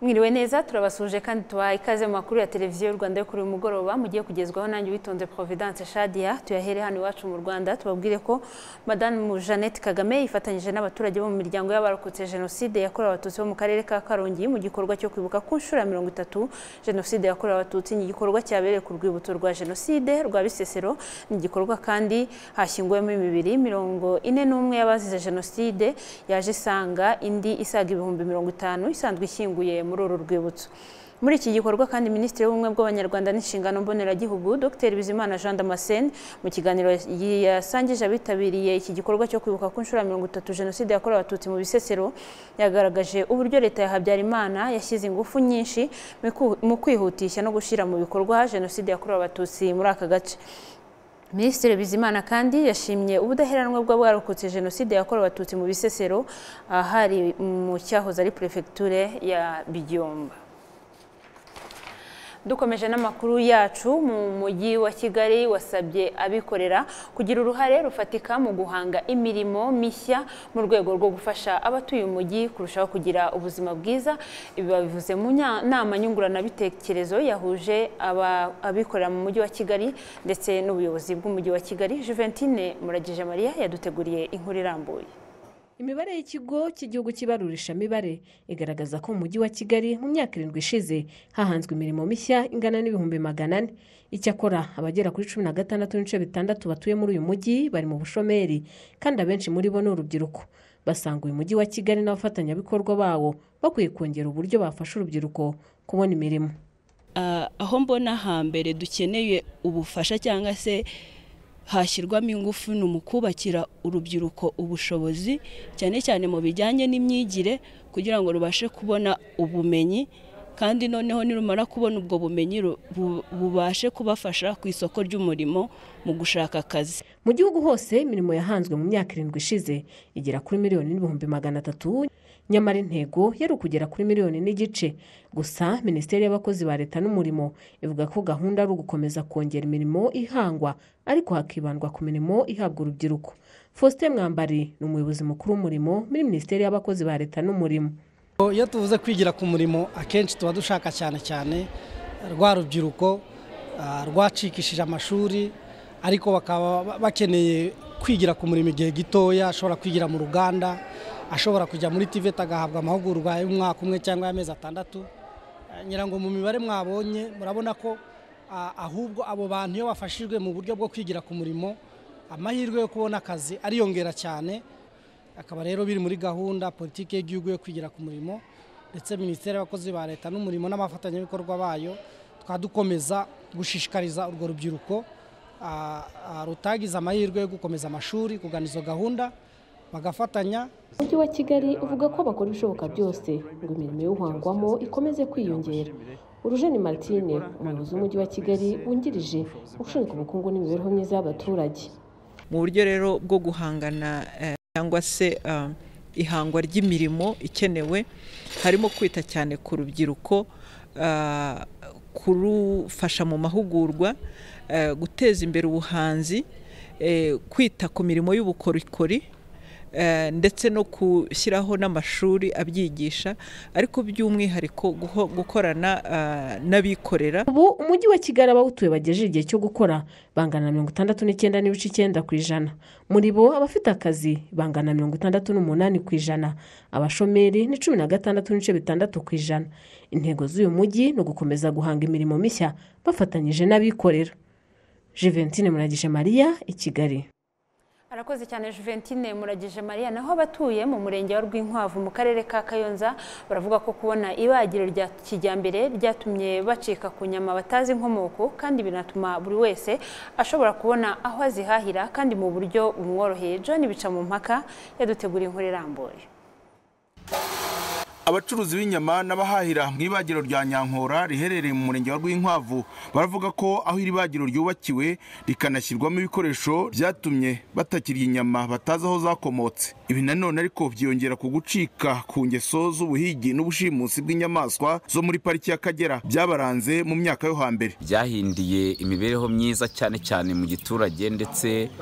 mwiriwe neza turabasuje kandi tubaha ikaze mu makuru ya televiziyo y'u rwanda yo kuri uyu mugoroba mugiye kugezwaho nanjye witonze providence shadia tuyahere hano iwacu mu rwanda tubabwire ko madamu jeannette kagame yifatanyije n'abaturage bo mu miryango y'abarokotse jenoside yakorewe abatutsi bo mu karere ka karongi mu gikorwa cyo kwibuka ku nshuro ya mirongo itatu jenoside yakorewe abatutsi ni igikorwa cyabereye ku rwibutso rwa jenoside rwa bisesero ni igikorwa kandi hashyinguwemo imibiri mirongo ine n'umwe y'abazize jenoside yaje isanga indi isaga ibihumbi mirongo itanu isanzwe ishyinguye muri uru rwibutso muri iki gikorwa kandi minisitiri w'ubumwe bw'abanyarwanda n'inshingano mboneragihugu dr bizimana jean damascene mu kiganiro yasangije abitabiriye iki gikorwa cyo kwibuka ku nshuro ya mirongo itatu jenoside yakorewe abatutsi mu bisesero yagaragaje uburyo leta ya habyarimana yashyize ingufu nyinshi mu kwihutisha no gushyira mu bikorwa jenoside yakorewe abatutsi muri aka gace minisitiri bizimana kandi yashimye ubudaheranwa bwa bwarokotse jenoside yakorewe abatutsi mu bisesero ahari mu cyahoze ari perefegiture ya bijyomba dukomeje n'amakuru yacu mu mujyi wa kigali wasabye abikorera kugira uruhare rufatika mu guhanga imirimo mishya mu rwego rwo gufasha abatuye umujyi kurushaho kugira ubuzima bwiza ibi babivuze mu nama nyunguranabitekerezo yahuje abikorera mu mujyi wa kigali ndetse n'ubuyobozi bw'umujyi wa kigali juventine muragije mariya yaduteguriye inkuru irambuye imibare y'ikigo cy'igihugu cy'ibarurisha mibare igaragaza ko mu mujyi wa kigali mu myaka irindwi ishize hahanzwe imirimo mishya ingana n'ibihumbi magana ane icyakora abagera kuri cumi na gatandatu n'ibice bitandatu batuye muri uyu mujyi bari mu bushomeri kandi abenshi muri bo ni urubyiruko basanga uyu mujyi wa kigali n'abafatanyabikorwa bawo bakwiye kongera uburyo bafasha urubyiruko kubona imirimo aho mbona hambere dukeneye ubufasha cyangwa se hashyirwamo ingufu ni mu kubakira urubyiruko ubushobozi cyane cyane mu bijyanye n'imyigire kugira ngo rubashe kubona ubumenyi kandi noneho nirumara kubona ubwo bumenyi bubashe kubafasha ku isoko ry'umurimo mu gushaka akazi mu gihugu hose imirimo yahanzwe mu myaka irindwi ishize igera kuri miliyoni n'ibihumbi magana atatu nyamara intego yari ukugera kuri miliyoni n'igice gusa minisiteri y'abakozi ba leta n'umurimo ivuga ko gahunda ari ugukomeza kongera imirimo ihangwa ariko hakibandwa ku mirimo ihabwa urubyiruko faustin mwambari ni umuyobozi mukuru w'umurimo muri minisiteri y'abakozi ba leta n'umurimo iyo tuvuze kwigira ku murimo akenshi tuba dushaka cyane cyane rwa rubyiruko rwacikishije amashuri ariko bakaba bakeneye kwigira ku murimo igihe gitoya ashobora kwigira mu ruganda ashobora kujya muri tiveti agahabwa amahugurwa y'umwaka umwe cyangwa y'amezi atandatu ngira ngo mu mibare mwabonye murabona ko ahubwo abo bantu iyo bafashijwe mu buryo bwo kwigira ku murimo amahirwe yo kubona akazi ariyongera cyane akaba rero biri muri gahunda politiki y'igihugu yo kwigira ku murimo ndetse minisiteri y'abakozi ba leta n'umurimo n'abafatanyabikorwa bayo twaba dukomeza gushishikariza urwo rubyiruko rutagize amahirwe yo gukomeza amashuri kugana izo gahunda bagafatanya umujyi wa kigali uvuga ko bakora ibishoboka byose ngo imirimo y'uhangwamo ikomeze kwiyongera urujeni martine umuyobozi w'umujyi wa kigali wungirije ushinzwe ubukungu n'imibereho myiza y'abaturage mu buryo rero bwo guhangana cyangwa se ihangwa ry'imirimo ikenewe harimo kwita cyane ku rubyiruko kurufasha mu mahugurwa guteza imbere ubuhanzi kwita ku mirimo y'ubukorikori ndetse no gushyiraho n'amashuri abyigisha ariko by'umwihariko gukorana n'abikorera ubu umujyi wa kigali abawutuye bagejeje igihe cyo gukora bangana na mirongo itandatu n'icyenda n'ibice icyenda ku ijana muri bo abafite akazi bangana na mirongo itandatu n'umunani ku ijana abashomeri ni cumi na gatandatu n'ibice bitandatu ku ijana intego z'uyu mujyi ni ugukomeza guhanga imirimo mishya bafatanyije n'abikorera juventine muragije mariya i kigali arakoze cyane juventine muragije mariya naho abatuye mu murenge wa rwinkwavu mu karere ka kayonza baravuga ko kubona ibagiro rya kijyambere ryatumye bacika ku nyama batazi inkomoko kandi binatuma buri wese ashobora kubona aho azihahira kandi mu buryo bumworoheye john bica mu mpaka yaduteguriye inkuru irambuye abacuruzi b'inyama n'abahahira mu ibagiro rya nyankora riherereye mu murenge wa rwinkwavu baravuga ko aho iri bagiro ryubakiwe rikanashyirwamo ibikoresho byatumye batakirya inyama batazi aho zakomotse ibi nanone ariko byiyongera ku gucika ku ngeso z'ubuhigi n'ubushimusi bw'inyamaswa zo muri pariki y'akagera byabaranze mu myaka yo hambere byahindiye imibereho myiza cyane cyane mu giturage ndetse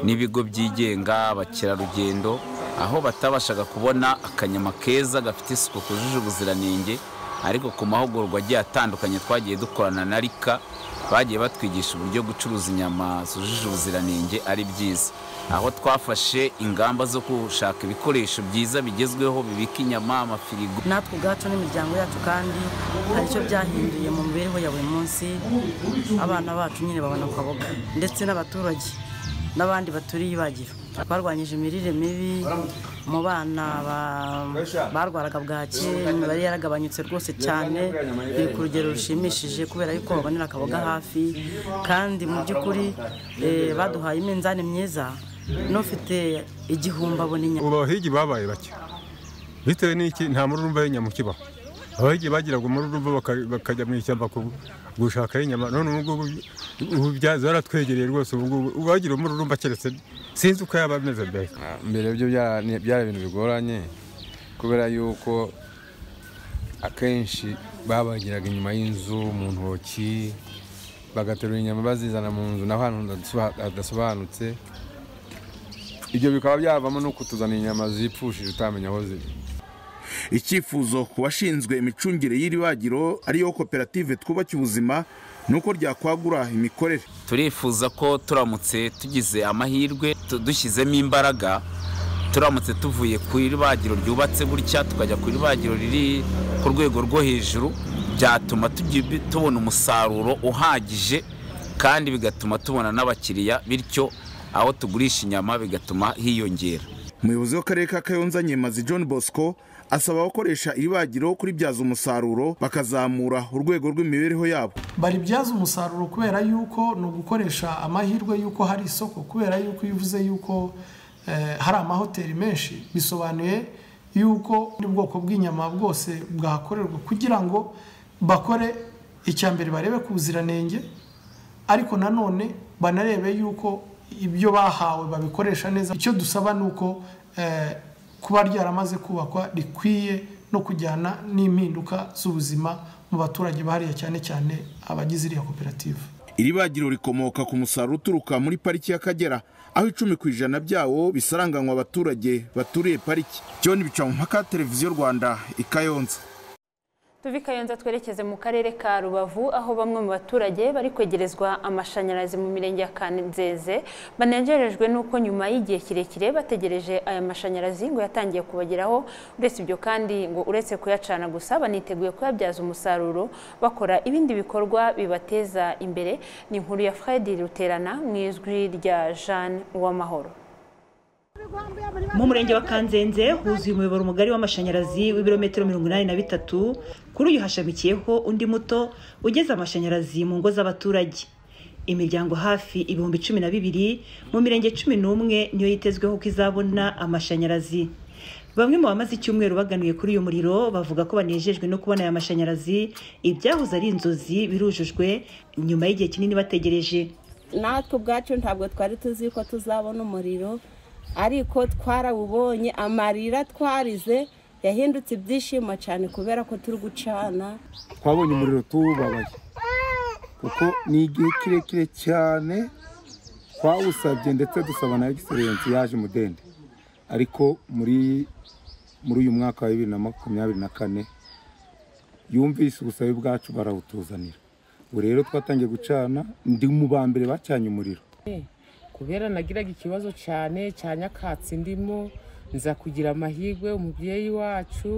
n'ibigo byigenga abakerarugendo aho batabashaga kubona akanyama keza gafite isuku kujuje ubuziranenge ariko ku mahugurwa agiye atandukanye twagiye dukorana na rika bagiye batwigisha uburyo gucuruza inyama zujuje ubuziranenge ari byiza aho twafashe ingamba zo gushaka ibikoresho byiza bigezweho bibika inyama amafirigo natwe ubwacu n'imiryango yacu kandi hari icyo byahinduye mu mibereho ya buri munsi abana bacu nyine babona ku kaboga ndetse n'abaturage n'abandi baturiye ibagiro barwanyije imirire mibi mu bana ba- barwaraga bwaki imibare yaragabanyutse rwose cyane biri ku rugero rushimishije kubera yuko babonera akaboga hafi kandi mu by'ukuri eh, baduhaye iminzani myiza n'ufite igihumbi abona inyama ubu abahigi babaye bake bitewe n'iki nta mururumba y'inyama ukibaho abahigi bagiraga umururumba baka- bakajya mu ishyamba ku- gushaka inyama none ubu ngubu ubu bya- zaratwegereye rwose ubu ngubu uwagira umururumba keretse sinzi uko yaba ameze mbere mbere byo byara ni- byari ibintu bigoranye kubera yuko akenshi babagiraga inyuma y'inzu mu ntoki bagaterura inyama bazizana mu nzu naho ahantu hadasoba- hadasobanutse ibyo bikaba byavamo no kutuzana inyama zipfushije utamenya aho ziri icyifuzo ku bashinzwe imicungire y'iri bagiro ariyo koperative twubake ubuzima ni uko ryakwagura imikorere turifuza ko turamutse tugize amahirwe tu- dushyizemo imbaraga turamutse tuvuye ku ibagiro ryubatse gutya tukajya ku ibagiro riri ku rwego rwo hejuru byatuma tugi- tubona umusaruro uhagije kandi bigatuma tubona n'abakiriya bityo aho tugurisha inyama bigatuma hiyongera umuyobozi w'akarere ka kayonza nyemazi john bosco asaba abakoresha iri bagiro kuribyaza umusaruro bakazamura urwego rw'imibereho yabo baribyaza umusaruro kubera yuko ni ugukoresha amahirwe yuko hari isoko kubera yuko iyo uvuze yuko eh, hari amahoteli menshi bisobanuye yuko n'ubwoko bw'inyama bwose bwakorerwa kugira ngo bakore icya mbere barebe ku buziranenge ariko nanone banarebe yuko ibyo bahawe babikoresha neza icyo dusaba ni uko eh, kuba ryaramaze kubakwa rikwiye no kujyana n'impinduka z'ubuzima mu baturage bahariya cyane cyane abagize iriya koperative iri bagiro rikomoka ku musaruro uturuka muri pariki y'akagera aho icumi ku ijana byawo bisaranganywa abaturage baturiye pariki john bicamumpaka televiziyo rwanda i kayonza tuve i kayonza twerekeze mu karere ka rubavu aho bamwe mu baturage bari kwegerezwa amashanyarazi mu mirenge ya kanzeze banejejwe n'uko nyuma y'igihe kirekire bategereje aya mashanyarazi ngo yatangiye kubageraho uretse ibyo kandi ngo uretse kuyacana gusa baniteguye kuyabyaza umusaruro bakora ibindi bikorwa bibateza imbere ni inkuru ya fred ruterana mu ijwi rya jeanne uwamahoro mu murenge wa kanzenze huzuye umuyoboro mugari w'amashanyarazi w'ibirometero mirongo inani na bitatu kuri uyu hashamikiyeho undi muto ugeze amashanyarazi mu ngo z'abaturage imiryango hafi ibihumbi cumi na bibiri mu mirenge cumi n'umwe niyo yitezweho ko izabona amashanyarazi bamwe mu bamaze icyumweru baganuye kuri uyu muriro bavuga ko banejejwe no kubona aya mashanyarazi ibyahoze ari inzozi birujujwe nyuma y'igihe kinini bategereje natwe ubwacu ntabwo twari tuzi ko tuzabona umuriro ariko twarawubonye amarira twarize yahindutse ibyishimo cyane kubera ko turi gucana twabonye umuriro tuwubabaye kuko ni igihe kirekire cyane twawusabye ndetse dusaba na egiserensi yaje umudende ariko muri muri uyu mwaka wa bibiri na makumyabiri na kane yumvise ubusabe bwacu barawutuzanira ubu rero twatangiye gucana ndi mu ba mbere bacanye umuriro kubera nagiraga ikibazo cyane cya nyakatsi ndimo nza kugira amahirwe umubyeyi wacu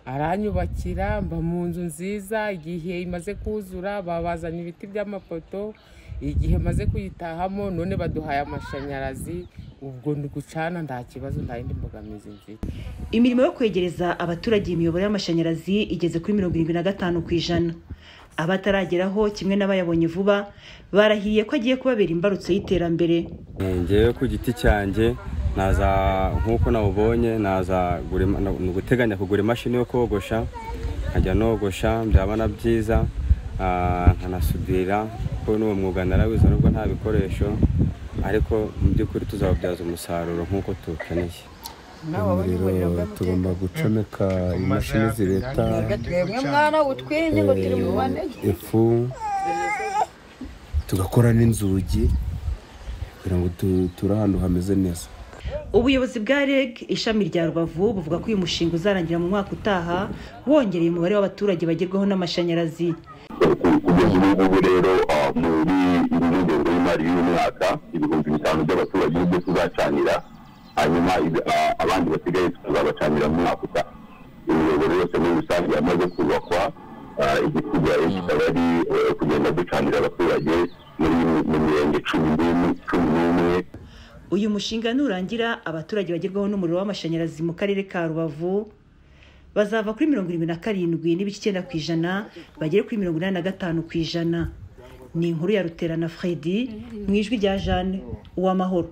aranyubakira mba mu nzu nziza igihe imaze kuzura babazanye ibiti by'amapoto igihe maze kuyitahamo none baduhaye amashanyarazi ubwo ndi gucana nta kibazo nta yindi mbogamizi mfite imirimo yo kwegereza abaturage imiyoboro y'amashanyarazi igeze kuri mirongo irindwi na gatanu ku ijana abatarageraho kimwe n'abayabonye vuba barahiye ko agiye kubabera imbarutso y'iterambere ngewe ku giti cyanjye naza nk'uko nawubonye naza gura ima- na- ni uguteganya kugura imashini yo kogosha nkajya nogosha byaba na byiza ah, nkanasudira kuko n'uwo mwuga narawize nubwo nta bikoresho ariko mu by'ukuri tuzawubyaza umusaruro nk'uko tuwukeneye umuriro tugomba gucomeka imashini zireta twebwe mwana utwirinze ngo turi mu bane eh, ifu tugakora n'inzugi kugira ngo tu- ture ahantu hameze neza ubuyobozi bwa reg ishami rya rubavu buvuga ko uyu mushinga uzarangira mu mwaka utaha wongereye umubare w'abaturage bagerwaho n'amashanyarazi kugeza ubu ngubu rero ah, muri iyi ngengo y'imari y'uyu mwaka ibihumbi bitanu by'abaturage nibyo tuzacanira hanyuma ibi- ah, abandi basigaye tuzabacanira mu mwaka utaha imiyoboro yose muri rusange yamaze kubakwa ah, igisigaye kikaba ari eh, kugenda ducanira abaturage muri mu mirenge cumi n'imwe- cumi n'imwe uyu mushinga nurangira abaturage bagerwaho n'umuriro w'amashanyarazi mu karere ka rubavu bazava kuri mirongo irindwi na karindwi n'ibice icyenda ku ijana bagere kuri mirongo inani na gatanu ku ijana ni inkuru ya ruterana fredi mu ijwi rya jeanne uwamahoro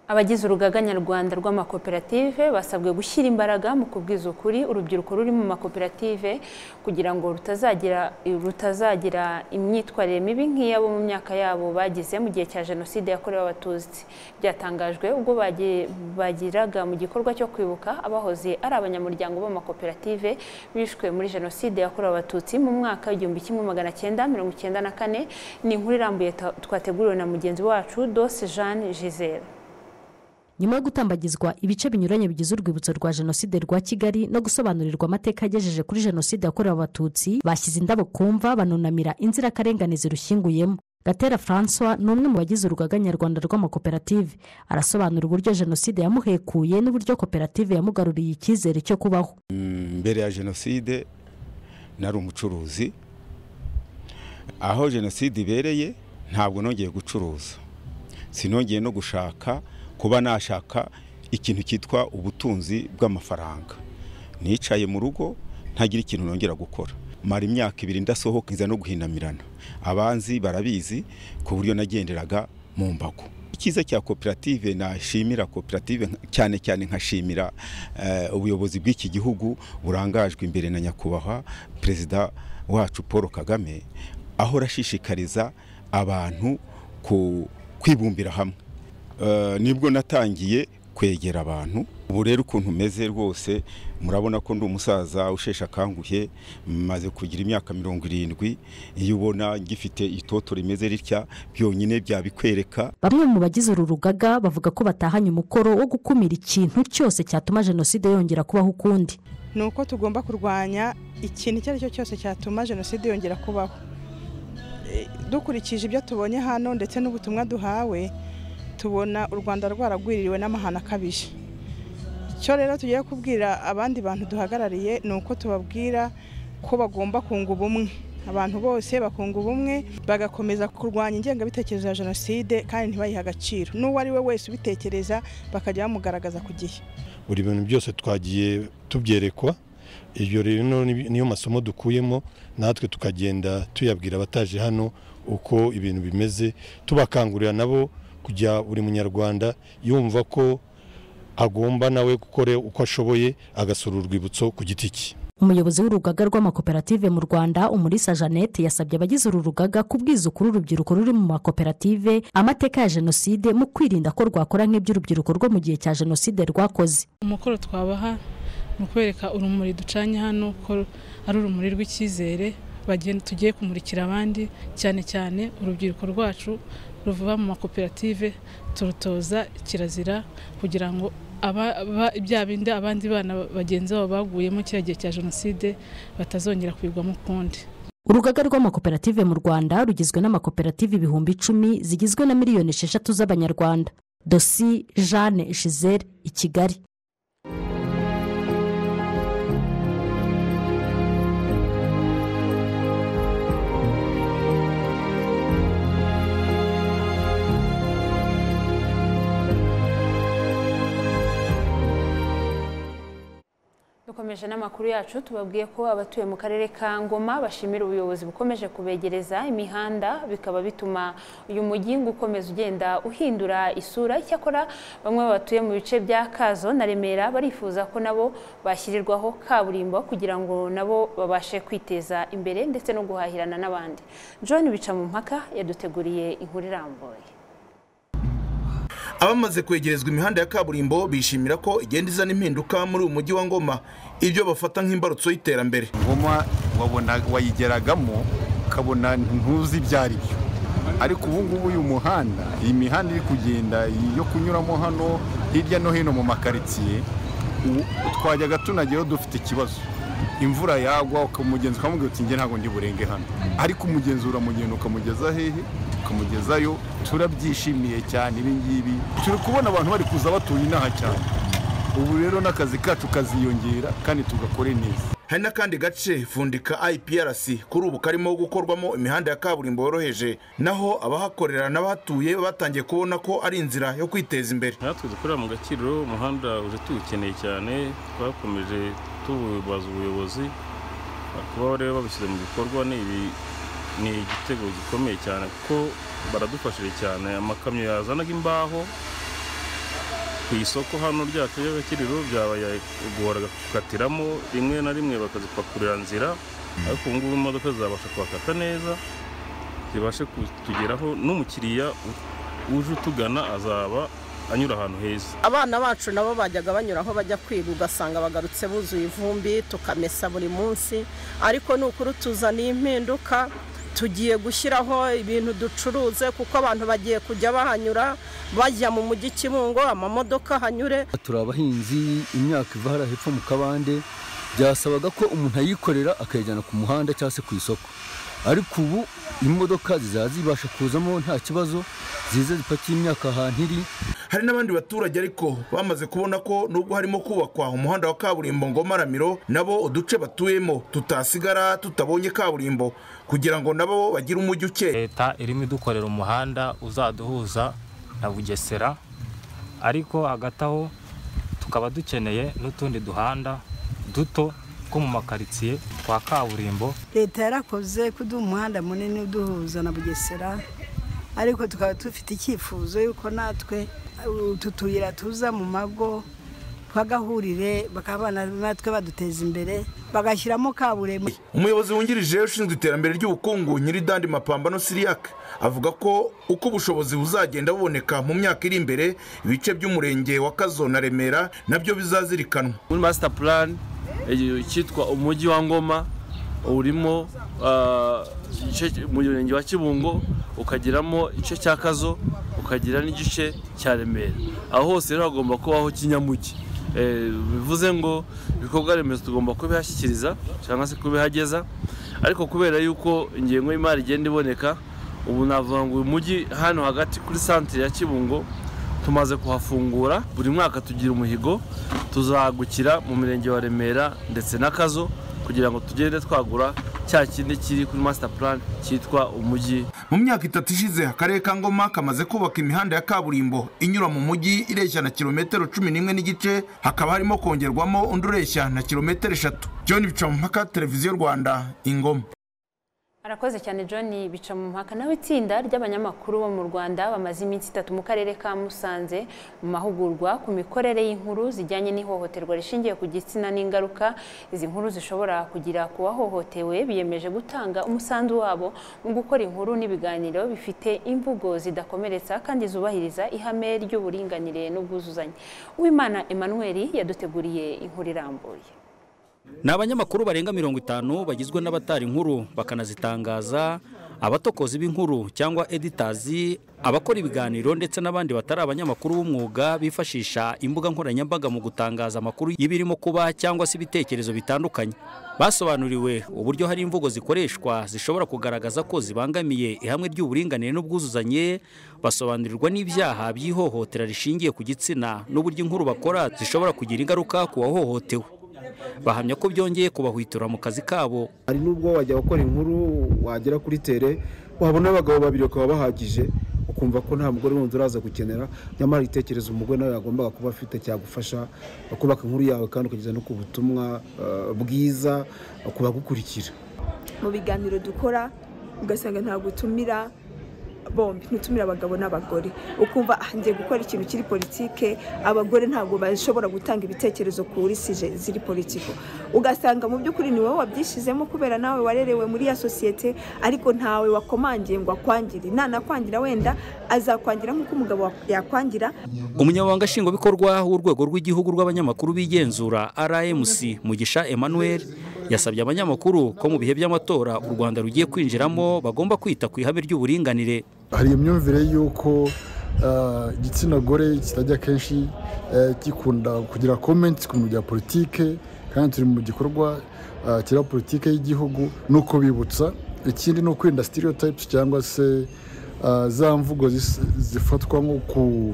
abagize urugaga nyarwanda rw'amakoperative basabwe gushyira imbaraga mu kubwiza ukuri urubyiruko ruri mu makoperative kugira ngo rutazagira rutazagira imyitwarire mibi nk'iyabo mu myaka yabo bagize mu gihe cya jenoside yakorewe abatutsi byatangajwe ubwo bagi- bagiraga mu gikorwa cyo kwibuka abahoze ari abanyamuryango b'amakoperative bishwe muri jenoside yakorewe abatutsi mu mwaka igihumbi kimwe magana cyenda mirongo icyenda na kane ni inkuru irambuye ta- twateguriwe na mugenzi wacu dose jeanne giselle nyuma yo gutambagizwa ibice binyuranye bigize urwibutso rwa jenoside rwa kigali no gusobanurirwa amateka yagejeje kuri jenoside yakorewe abatutsi bashyize indabo ku mva banunamira inzirakarengane zirushyinguyemo gatera francois ni umwe mu bagize urugaga nyarwanda rw'amakoperative arasobanura uburyo jenoside yamuhekuye n'uburyo koperative yamugaruriye icyizere cyo kubaho mbere ya jenoside nari umucuruzi aho jenoside ibereye ntabwo nongeye gucuruza sinongeye no gushaka kuba nashaka ikintu cyitwa ubutunzi bw'amafaranga nicaye mu rugo ntagira ikintu nongera gukora mara imyaka ibiri ndasohoka nza no guhinamirana abanzi barabizi ku buryo nagenderaga mu mbago icyiza cya koperative nashimira koperative nka- cyane cyane nkashimira eh, ubuyobozi bw'iki gihugu burangajwe imbere na nyakubahwa perezida wacu paul kagame ahora ashishikariza abantu ku- kwibumbira hamwe Eh, nibwo natangiye kwegera abantu ubu rero ukuntu meze rwose murabona ko ndi umusaza usheshe akanguhe maze kugira imyaka mirongo irindwi iyo ubona ngifite itoto rimeze ritya byonyine byabikwereka bamwe mu bagize uru rugaga bavuga ko batahanye umukoro wo gukumira ikintu cyose cyatuma jenoside yongera kubaho ukundi ni uko tugomba kurwanya ikintu icyo ari cyo cyose cyatuma jenoside yongera kubaho E, dukurikije ibyo tubonye hano ndetse n'ubutumwa duhawe tubona u rwanda rwaragwiririwe n'amahano akabije icyo rero tugiye kubwira abandi bantu duhagarariye ni uko tubabwira ko bagomba kunga ubumwe abantu bose bakunga ubumwe bagakomeza kurwanya ingengabitekerezo ya jenoside kandi ntibayihe agaciro n'uwo ari we wese ubitekereza bakajya bamugaragaza ku gihe buri bintu byose twagiye tubyerekwa ibyo rero ni- niyo masomo dukuyemo natwe tukagenda tuyabwira abataje hano uko ibintu bimeze tubakangurira nabo kujya buri munyarwanda yumva ko agomba nawe gukora uko ashoboye agasura urwibutso ku giti cye umuyobozi w'urugaga rw'amakoperative mu rwanda umulisa jeannette yasabye abagize uru rugaga kubwiza ukuri urubyiruko ruri mu makoperative amateka ya jenoside mu kwirinda ko rwakora nk'iby'urubyiruko rwo mu gihe cya jenoside rwakoze umukoro twabaha ni ukwereka urumuri ducanye hano ko ari urumuri rw'icyizere bagenda tugiye kumurikira abandi cyane cyane urubyiruko rwacu ruvuba mu makoperative turutoza kirazira kugira ngo aba- aba- bya bindi abandi bana bagenzi babo baguyemo kiriya gihe cya jenoside batazongera kwigwamo ukundi urugaga rw'amakoperative mu rwanda rugizwe n'amakoperative ibihumbi icumi zigizwe na miliyoni esheshatu z'abanyarwanda dosi jeanne giselle i kigali dukomeje n'amakuru yacu tubabwiye ko abatuye mu karere ka ngoma bashimira ubuyobozi bukomeje kubegereza imihanda bikaba bituma uyu mujyi ngo ukomeza ugenda uhindura isura icyakora bamwe batuye mu bice bya kazo na remera barifuza ko nabo bashyirirwaho kaburimbo kugira ngo nabo babashe kwiteza imbere ndetse no guhahirana n'abandi john bica mu mpaka yaduteguriye inkuru irambuye abamaze kwegerezwa imihanda ya kaburimbo bishimira ko igenda izana impinduka muri uyu mujyi wa ngoma ibyo bafata nk'imbarutso y'iterambere ngoma wabona wayigeragamo ukabona ntuzi ibyo ari byo ariko ubu ngubu uyu muhanda iyi mihanda iri kugenda yo kunyuramo hano hirya no hino mu makaritsiye u- twajyaga tunageraho dufite ikibazo imvura yagwa umugenzi ukamubwira uti njye ntabwo ndi burenge hano ariko umugenzi uramugenda ukamugeza hehe ukamugezayo turabyishimiye cyane ibi ngibi turi kubona abantu bari kuza batuye inaha cyane ubu rero n'akazi kacu kaziyongera kandi tugakore neza hari n'akandi gace vundika iprc kuri ubu karimo gukorwamo imihanda ya kaburimbo yoroheje naho abahakorera n'abahatuye batangiye kubona ko ari inzira yo kwiteza imbere natwe dukorera mu gakiriro umuhanda uje tuwukeneye cyane twakomeje tubaza ubuyobozi kuba rero babishyize mu bikorwa ni ibi- ni igitego gikomeye cyane kuko baradufashije cyane amakamyo yazanaga imbaho ku isoko hano ryacu ry'agakiriro byabaye guhoraga gukatiramo rimwe na rimwe bakazipakurira nzira ariko ubu ngubu imodoka zabasha kuhakata neza zibashe kutugeraho n'umukiriya uje utugana azaba anyura ahantu heza abana bacu nabo bajyaga banyura aho bajya kwiga ugasanga bagarutse buzuye ivumbi tukamesa buri munsi ariko ni ukuri tuzaniye impinduka tugiye gushyiraho ibintu ducuruze kuko abantu bagiye kujya bahanyura bajya mu mujyi kibungo amamodoka ahanyure turi abahinzi imyaka iva hariya hepfo mu kabande byasabaga ko umuntu ayikorera akayijyana ku muhanda cyangwa se ku isoko ariko ubu imodoka zizaba zibasha kuzamo nta kibazo zize zipakiye imyaka ahantu iri hari n'abandi baturage ariko bamaze kubona ko nubwo harimo kubakwa umuhanda wa kaburimbo ngoma ramiro nabo uduce batuyemo tutasigara tutabonye kaburimbo kugira ngo nabo bagire umujyi ukeye leta irimo idukorera umuhanda uzaduhuza na bugesera ariko hagati aho tukaba dukeneye n'utundi duhanda duto two mu makaritsiye twa kaburimbo leta yarakoze kuduha umuhanda munini uduhuza na bugesera ariko tukaba dufite icyifuzo yuko natwe utu tuyira tuza mu mago twagahurire bakaba natwe baduteza imbere bagashyiramo kaburimbo umuyobozi wungirije ushinzwe iterambere ry'ubukungu nyiridandi mapambano siriyake avuga ko uko ubushobozi buzagenda buboneka mu myaka iri imbere ibice by'umurenge wa kazo na remera nabyo bizazirikanwa muri masita purani cyitwa umujyi wa ngoma urimo ah, igice- mu murenge wa kibungo ukagiramo igice cya kazo ukagira n'igice cya remera aho hose rero hagomba kubaho kinyamugi Eh, bivuze ngo ibikorwa remezo tugomba kubihashyikiriza cyangwa se kubihageza ariko kubera yuko ingengo y'imari igenda iboneka ubu navuga ngo uyu mujyi hano hagati kuri santire ya kibungo tumaze kuhafungura buri mwaka tugira umuhigo tuzahagukira mu murenge wa remera ndetse n'akazo kugira ngo tugende twagura cya kindi kiri kuri masita purani cyitwa umujyi mu myaka itatu ishize akarere ka ngoma kamaze kubaka imihanda ya kaburimbo inyura mu mujyi ireshya na kilometero cumi n'imwe n'igice hakaba harimo kongerwamo undi ureshya na kilometero eshatu john bicamumpaka televiziyo rwanda ingoma arakoze cyane john bica mu mpaka nawe itsinda ry'abanyamakuru bo mu rwanda bamaze iminsi itatu mu karere ka musanze mu mahugurwa ku mikorere y'inkuru zijyanye n'ihohoterwa rishingiye ku gitsina n'ingaruka izi nkuru zishobora kugira ku wahohotewe biyemeje gutanga umusanzu wabo mu gukora inkuru n'ibiganiro bifite imvugo zidakomeretsa kandi zubahiriza ihame ry'uburinganire n'ubwuzuzanye uwimana emmanuel yaduteguriye inkuru irambuye ni abanyamakuru barenga mirongo itanu bagizwe n'abatara inkuru bakanazitangaza abatokozi b'inkuru cyangwa editazi abakora ibiganiro ndetse n'abandi batari abanyamakuru b'umwuga bifashisha imbuga nkoranyambaga mu gutangaza amakuru y'ibirimo kuba cyangwa se ibitekerezo bitandukanye basobanuriwe uburyo hari imvugo zikoreshwa zishobora kugaragaza ko zibangamiye ihame ry'uburinganire n'ubwuzuzanye basobanurirwa n'ibyaha by'ihohotera rishingiye ku gitsina n'uburyo inkuru bakora zishobora kugira ingaruka ku wahohotewe bahamya ko byongeye kubahwitura mu kazi kabo hari n'ubwo wajya gukora inkuru wagera kuri tere wabona abagabo babiri bakaba bahagije ukumva ko nta mugore wundi uraza gukenera nyamara igitekerezo umugore nawe yagombaga kuba afite cyagufasha kubaka inkuru yawe kandi ukageza no ku butumwa eh, bwiza ku bagukurikira mu biganiro dukora ugasanga ntabwo utumira bombi ntutumire abagabo n'abagore ukumva ah, ngiye gukora ikintu kiri politike abagore ntabwo bashobora gutanga ibitekerezo kuri sije ziri politiko ugasanga mu by'ukuri ni wowe wabyishizemo kubera nawe warerewe muri ya sosiyete ariko ntawe wakomangiye ngo akwangire nanakwangira wenda azakwangira nk'uko umugabo wa- yakwangira umunyamabanga nshingwabikorwa w'urwego rw'igihugu rw'abanyamakuru bigenzura rmc mugisha emmanuel yasabye abanyamakuru ko mu bihe by'amatora u rwanda rugiye kwinjiramo bagomba kwita ku ihame ry'uburinganire hari imyumvire y'uko ah, igitsina gore kitajya kenshi eh, gikunda kugira komenti ku bintu bya politike kandi turi mu gikorwa ah, kira politike y'igihugu ni ukubibutsa ikindi ni ukwirinda stereotypes cyangwa se ah, za mvugo zis- zifatwa nko ku-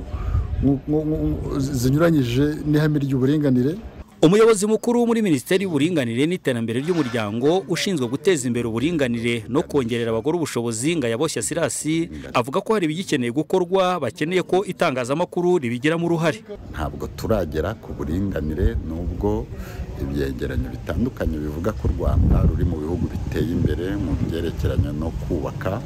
nko- nko- nko- zinyuranyije n'ihame ry'uburinganire umuyobozi mukuru muri minisiteri y'uburinganire n'iterambere ry'umuryango ushinzwe guteza imbere uburinganire no kongerera abagore ubushobozi ngayaboshya sirasi avuga ko hari ibigikeneye gukorwa bakeneye ko itangazamakuru ribigiramo uruhare ntabwo turagera ku buringanire nubwo ibyegeranyo bitandukanye bivuga ko u rwanda ruri mu bihugu biteye imbere mu byerekeranye no kubaka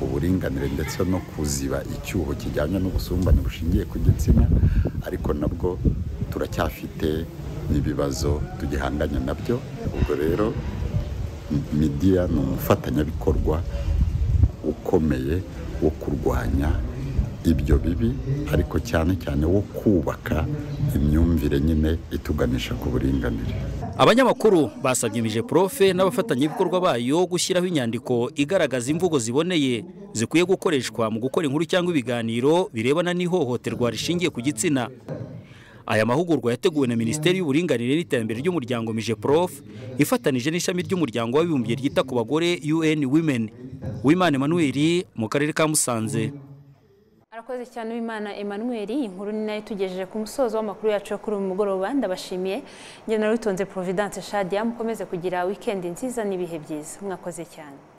uburinganire ndetse no kuziba icyuho kijyanye n'ubusumbane bushingiye ku gitsina ariko nabwo turacyafite n'ibibazo tugihanganye nabyo ubwo rero midiya ni umufatanyabikorwa ukomeye wo kurwanya ibyo bibi ariko cyane cyane wo kubaka imyumvire nyine ituganisha ku buringanire abanyamakuru basabye imije profe n'abafatanyabikorwa bayo gushyiraho inyandiko igaragaza imvugo ziboneye zikwiye gukoreshwa mu gukora inkuru cyangwa ibiganiro birebana n'ihohoterwa rishingiye ku gitsina aya mahugurwa yateguwe na minisiteri y'uburinganire n'iterambere ry'umuryango mije prof ifatanije n'ishami ry'umuryango w'abibumbye ryita ku bagore un women wimana emmanuel mu karere ka musanze arakoze cyane uwimana emmanuel inkuru ni nayo tugejeje ku musozo w'amakuru yacu yo kuri uyu mugoroba ndabashimiye njye narutonze providence shadia mukomeze kugira wikendi nziza n'ibihe byiza mwakoze cyane